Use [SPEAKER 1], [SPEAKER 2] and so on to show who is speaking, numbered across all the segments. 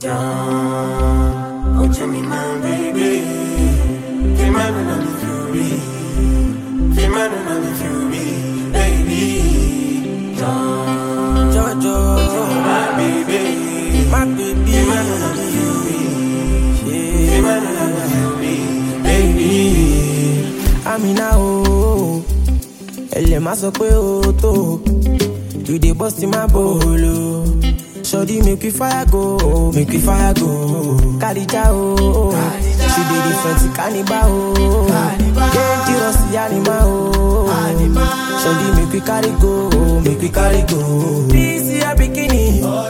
[SPEAKER 1] Down, oh to me, my baby. Feel my on the fury. Feel my on the fury, baby. Down,
[SPEAKER 2] Jojo,
[SPEAKER 1] my baby.
[SPEAKER 2] my baby.
[SPEAKER 1] Feel my on the fury.
[SPEAKER 2] Yeah.
[SPEAKER 1] Feel my on the fury, baby.
[SPEAKER 2] Amina o, ẹlẹ̀ máa sọ pé o tó, you dey burst in my bolo. Sọ́dí make we fire go, make we fire go. Kàdíjà o, she dey different kaniba o. Dangerous animal o. Sọ́dí make we carry go, make we carry go. This year bikini,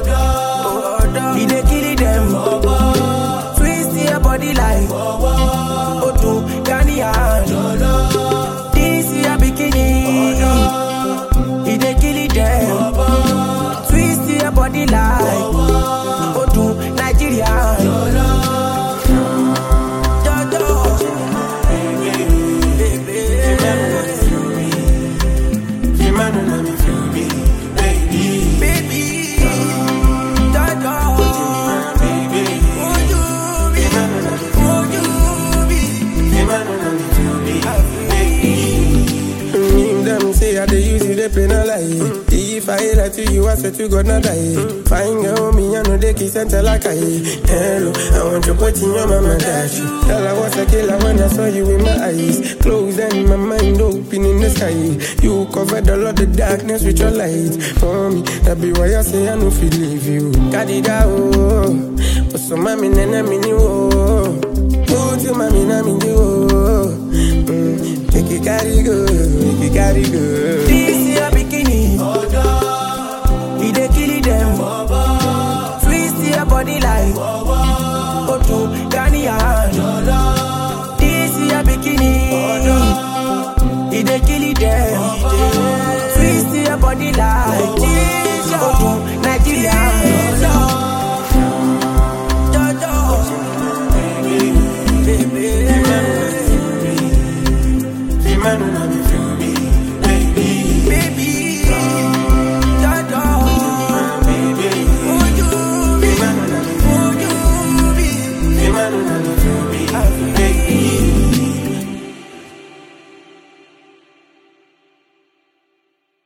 [SPEAKER 2] e dey kill dem. Twist your body like Odu Ghanian. This your bikini, e dey kill them. Twist your body like Odu Nigerian. Jojo,
[SPEAKER 1] Feel my on the fury, baby.
[SPEAKER 2] baby, Jojo,
[SPEAKER 1] Baby.
[SPEAKER 2] would you be, would you be?
[SPEAKER 1] Feel my on the fury,
[SPEAKER 3] Mm, Them say I dey use you, they play no lie. If I lie to you, I swear to God not die. Fine girl, me I know they kiss and tell like I. Hello, I want you put in your mama dash. Tell I was a killer when I saw you in my eyes. Closed and my mind open in the sky. You covered all of the darkness with your light. For me, that be why I say I no feel leave you. Got it out. But so mommy nene mini wo. Put your mommy na mini wo. Mm, Make it carry go, make it carry go.
[SPEAKER 2] This your bikini, e dey kill them. Twist your body like Odu Ghanian. This your bikini, e dey kill them. Twist your body like